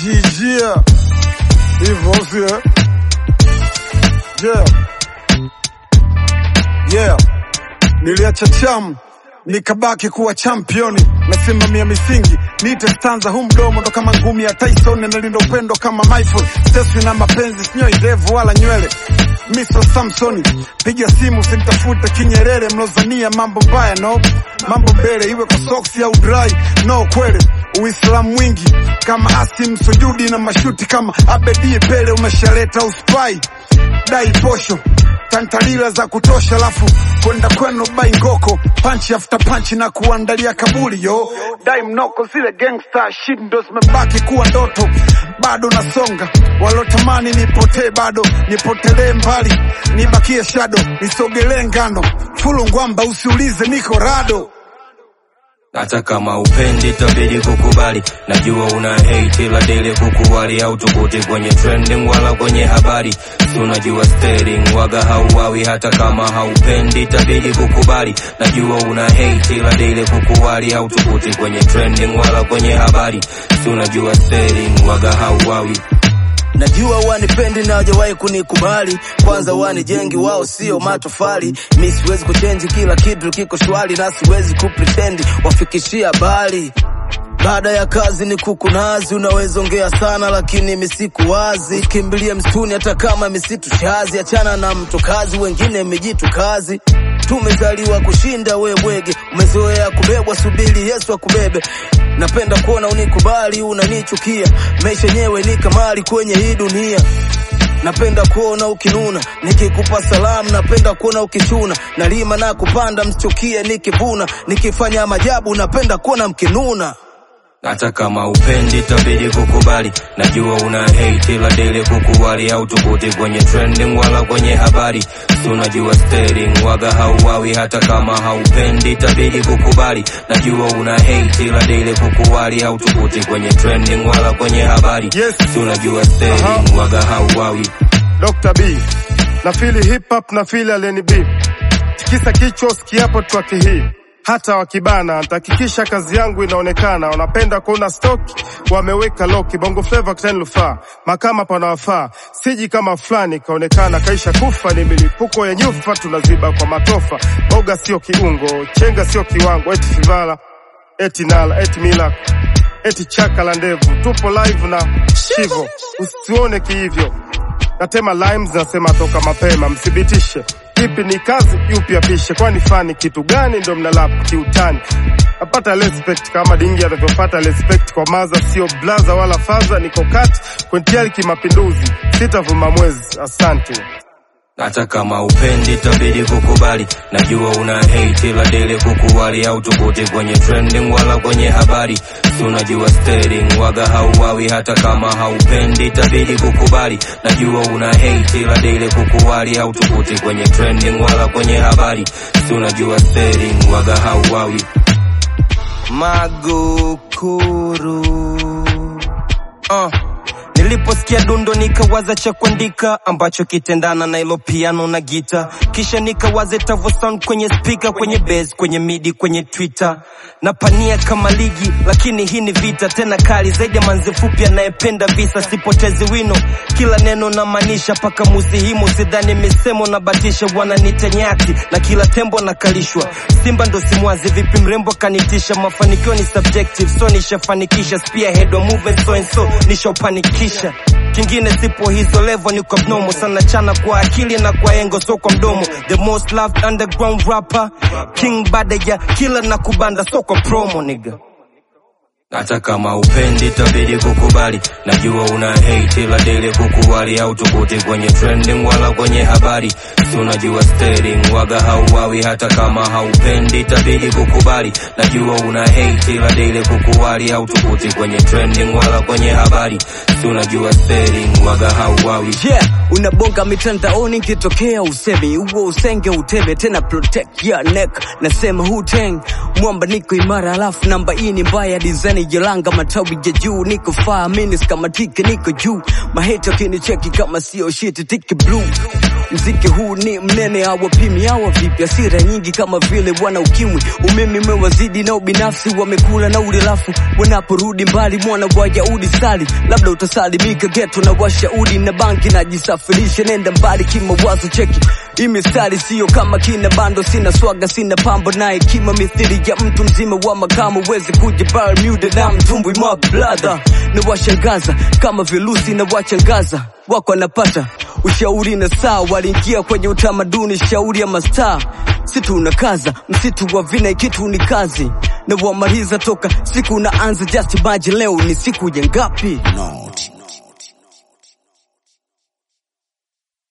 jijia hivyo sio yeah. yeah. niliacha chamu nikabaki kuwa championi nasimamia misingi niite stanza hu mdomo ndo kama ngumi ya Tyson nalinda upendo kama Michael steswi na mapenzi sinyoi ndevu wala nywele Mr. Samsoni piga simu simtafute kinyerere mlozania mambo mbaya no mambo mbele iwe kwa soksi au dry no kweli Uislamu mwingi kama Asim sujudi na mashuti kama Abedi Pele umeshaleta uspai dai posho tantalila za kutosha, lafu kwenda kwenu bai ngoko panchi after panchi na kuandalia kaburi yo dai mnoko, zile gangster shit ndo zimebaki kuwa ndoto, bado nasonga, walotamani nipotee bado nipotelee mbali, nibakie shado, nisogelee ngano fulu ngwamba, usiulize niko rado hata kama upendi tabidi kukubali, najua una hate ila dele kukuwali au tukuti kwenye trending wala kwenye habari, si unajua steering waga hauwawi. Hata kama haupendi tabidi kukubali, najua una hate ila dele kukuwali au tukuti kwenye trending wala kwenye habari, si unajua steering waga hauwawi. Najua wanipendi na hawajawahi kunikubali, kwanza wanijengi wao sio matofali. Mi siwezi kuchenji, kila kitu kiko shwari na siwezi kupretendi wafikishia habari. Baada ya kazi ni kuku nazi, unaweza ongea sana lakini misiku wazi. Kimbilie msituni hata kama misitu shazi, achana na mto kazi, wengine mijitu kazi. Tumezaliwa kushinda, we bwege, umezoea kubebwa, subiri Yesu akubebe. Napenda kuona unikubali, unanichukia, maisha yenyewe ni kamari kwenye hii dunia. Napenda kuona ukinuna, nikikupa salamu, napenda kuona ukichuna, nalima na kupanda, msichukie nikivuna, nikifanya majabu, napenda kuona mkinuna. hata kama upendi tabidi kukubali, najua una hate ila dele kukuwali au tukuti kwenye trending wala kwenye habari, si unajua steering waga hauwawi. Hata kama haupendi tabidi kukubali, najua una hate ila dele kukuwali au tukuti kwenye trending wala kwenye habari, Yes. si unajua steering waga hauwawi. Dr. B na fili hip hop na fili aleni B tikisa kichwa usikiapo twaki hii hata wakibana nitahakikisha kazi yangu inaonekana. Wanapenda kuona stoki wameweka loki, bongo flava kitanilufaa makama panawafaa, siji kama fulani kaonekana kaisha kufa. Ni milipuko ya nyufa tunaziba kwa matofa, boga sio kiungo, chenga sio kiwango, eti fivala eti nala eti milak eti chaka la ndevu, tupo live na shivo, usituone kihivyo natema limes nasema toka mapema, mthibitishe kipi ni kazi, yupi apishe, kwani fani kitu gani? Ndo mnalap kiutani. Napata respect kama dingi anavyopata respect kwa maza, sio blaza wala faza, niko kati kwentiali kimapinduzi, sitavuma mwezi. Asante. hata kama upendi tabidi kukubali, najua una hate ila dele kukuwali au tukuti kwenye trending wala kwenye habari, si unajua steering waga hauwawi. Hata kama haupendi tabidi kukubali, najua una hate ila dele kukuwali au tukuti kwenye trending wala kwenye habari, si unajua steering waga hauwawi. Magukuru uh. Niliposikia dundo nikawaza cha kuandika ambacho kitendana na ilo piano na gita, kisha nikawaza itavyo sound kwenye speaker, kwenye bass, kwenye midi, kwenye Twitter. Napania kama ligi, lakini hii ni vita tena kali zaidi ya manzi fupi anayependa visa. Sipotezi wino, kila neno na maanisha paka muzihimu, sidhani misemo na batisha, wananiita nyati na kila tembo nakalishwa. Simba ndo simwazi, vipi mrembo kanitisha, mafanikio ni subjective, so nishafanikisha, spearhead wa movement so and so nishaupanikisha kingine sipo hizo level, niko abnormal sana chana kwa akili na kwa engo, so kwa mdomo. The most loved underground rapper King Badeja, kila na kubanda, so kwa promo nigga. hata kama upendi tabidi kukubali, najua una hate ila dele kukuwali au tukuti kwenye trending wala kwenye habari, si unajua steering waga hauwawi. Hata kama haupendi tabidi kukubali, najua una hate ila dele kukuwali au tukuti kwenye trending wala kwenye habari, si unajua steering waga hauwawi. Yeah, unabonga mitandaoni kitokea usemi huo usenge utebe tena protect your neck nasema huteng mwamba niko imara alafu namba hii ni mbaya design jelanga matawi ya juu niko faa minis kama tike niko juu maheta kinicheki kama sio shit tiki blue mziki huu ni mnene hawapimi hawa vipi asira nyingi kama vile wana ukimwi umeme umewazidi na ubinafsi wamekula na ulilafu wanaporudi mbali mwana wa yaudi sali labda utasalimika geto na washaudi na banki najisafirisha nenda mbali kimawazo cheki hii mistari siyo kama kina bando sina swaga sina pambo na hekima mithili ya mtu mzima wa makamu wezi kuja Bermuda na mtumbwi mwa bladha na washangaza kama virusi na wachangaza wako anapata ushauri na saa waliingia kwenye utamaduni shauri ya mastaa situ unakaza msitu wa vina kitu ni kazi na wamaliza toka siku naanza just imagine leo ni siku ya ngapi No.